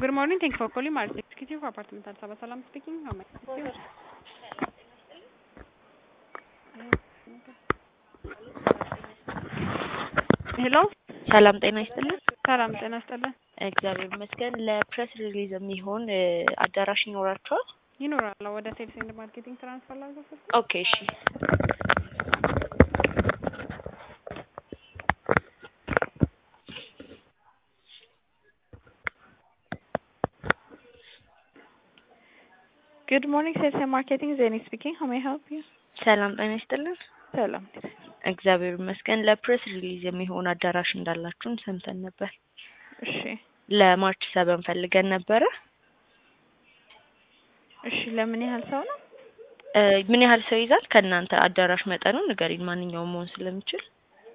Good morning. Thank you for calling Mars Executive Apartment at Saba Salam speaking. How may I help you? ሄሎ ሰላም ጤና ይስጥልን። ሰላም ጤና ይስጥልን። እግዚአብሔር ይመስገን። ለፕሬስ ሪሊዝ የሚሆን እ፣ አዳራሽ ይኖራቸዋል? ይኖራል ወደ ሴልስ ኤንድ ማርኬቲንግ ትራንስፈር ላድርገው? ኦኬ እሺ። Good morning, ሴልስ ኤንድ ማርኬቲንግ ዜኒ ስፒኪንግ. How may I help you? ሰላም ጤና ይስጥልን። ሰላም እግዚአብሔር ይመስገን። ለፕሬስ ሪሊዝ የሚሆን አዳራሽ እንዳላችሁን ሰምተን ነበር። እሺ ለማርች ሰበን ፈልገን ነበረ። እሺ ለምን ያህል ሰው ነው? እ፣ ምን ያህል ሰው ይዛል? ከእናንተ አዳራሽ መጠኑን ንገሪን። ማንኛውም መሆን ስለሚችል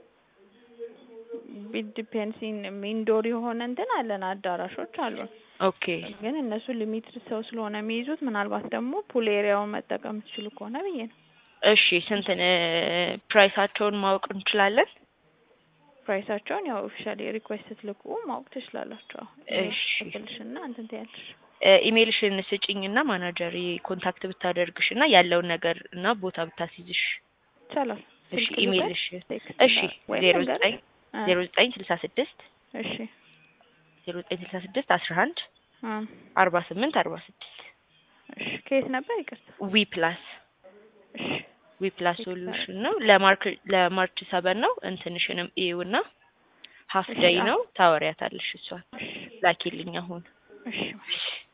ቢት ዲፔንድስ ኢንዶር የሆነ እንትን አለን አዳራሾች አሉን። ኦኬ ግን እነሱ ሊሚትድ ሰው ስለሆነ የሚይዙት ምናልባት ደግሞ ፑል ኤሪያውን መጠቀም ትችሉ ከሆነ ብዬ ነው። እሺ። ስንት እ፣ ፕራይሳቸውን ማወቅ እንችላለን? ፕራይሳቸውን ያው ኦፊሻሊ ሪኩዌስት ስትልኩ ማወቅ ትችላላችሁ። እሺ። ትልሽና እንትን ትያለሽ። እ፣ ኢሜልሽን ስጭኝ እና ማናጀሪ ኮንታክት ብታደርግሽ እና ያለውን ነገር እና ቦታ ብታስይዝሽ። ይቻላል። እሺ ስልክ ኢሜልሽ ቴክስት እሺ ወይም ዜሮ ነገር- ዘጠኝ አ፣ ዜሮ ዘጠኝ ስልሳ ስድስት እሺ ዜሮ ዘጠኝ ስልሳ ስድስት አስራ አንድ አ፣ አርባ ስምንት አርባ ስድስት እሺ ከየት ነበር? ይቅርታ። ዊ ፕላስ እሺ ዊ ፕላስ ቴክስት ሶሉሽን ነው። ለማርክ ለማርች ሰበን ነው። እንትንሽንም ኢዩ እና ሀፍ እሺ፣ ዴይ አ- ነው ታወሪያታለሽ። እሷን እሺ ላኪልኝ አሁን እሺ